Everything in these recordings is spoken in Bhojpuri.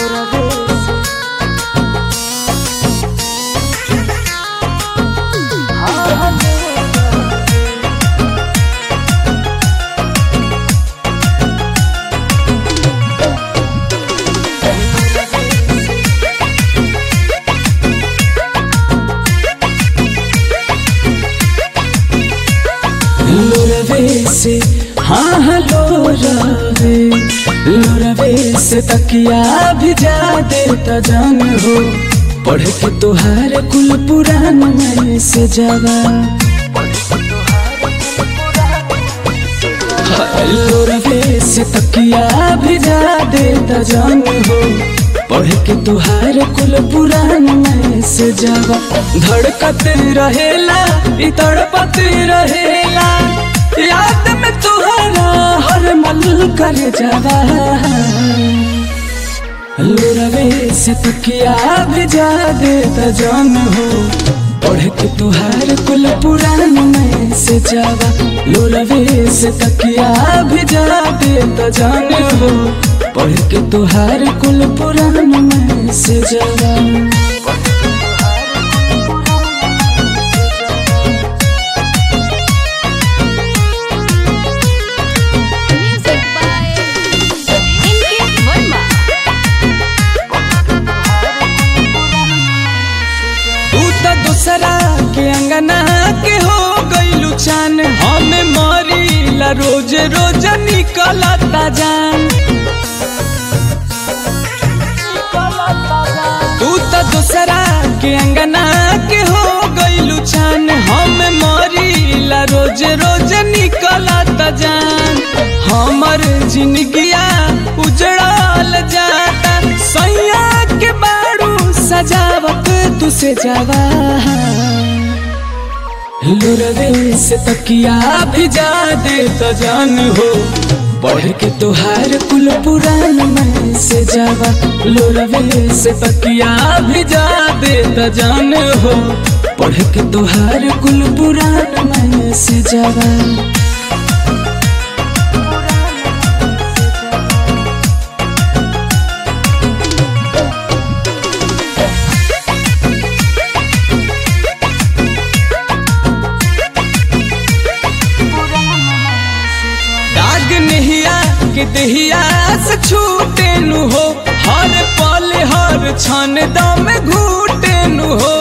लोरवे से हाँ हाँ लोरवे लोरवे से तकिया भी जा देता जान हो पढ़ के तोहार कुल पुराण में से जावा लोरवे से तकिया भी जा देता जान हो पढ़ के तुहार कुल पुराण में से जावा धड़कत रहेला इ तड़पत रहेला याद में तुहरा हर मल कर जावा लोरवे से तकिया भी जा देता जान हो पढ़ के तुहार कुल पुराण में से जावा लोरवे से तकिया भी जा देता जान हो पढ़ के तुहार कुल पुराण में से जावा Music by Inkit Verma. तू तो दूसरा के अंगना के हो गईलू चान हमें मरीला रोज रोज निकलता जान तू तो दूसरा के अंगना के हो गईलू चान हमें मरीला रोज रोज निकलता जान हमर जिंदगिया उजड़ल जाता सैया के बारू सजावत तुसे जावा लोरवे से तकिया भी जा दे तो जान हो पढ़ के तुहार कुल पुराण में से जावा लोरवे से तकिया भी जा दे तो जान हो पढ़ के तुहार कुल पुराण में से जावा दाग नहिया के दहिया से छूटे नु हो हर पल हर क्षण दम घूटे नु हो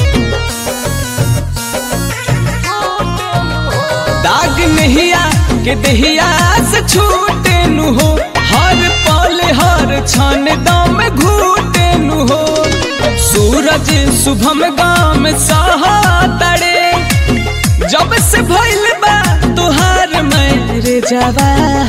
दाग नहिया के दहिया से छूटे नु हो हर पल हर क्षण दम घूटे नु हो सूरज शुभम गाम सहा तड़े जब से भइल बा तुहार मेरे जावा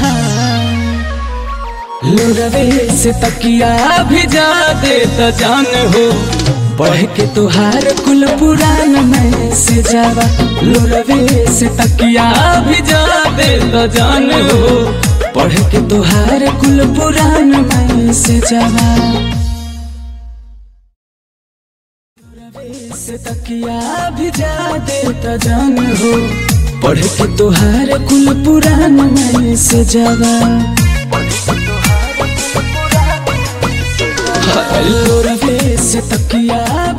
लोरवे से तकिया भी जा दे तो जान हो पढ़ के तुहार कुल पुराण में से जावा लोरवे से तकिया भी जा दे तो जान हो पढ़ के तुहार कुल पुराण में से जावा से तकिया भी जा देता जान हो पढ़ के तुहार कुल पुराण में से जावा लोरवे से तकिया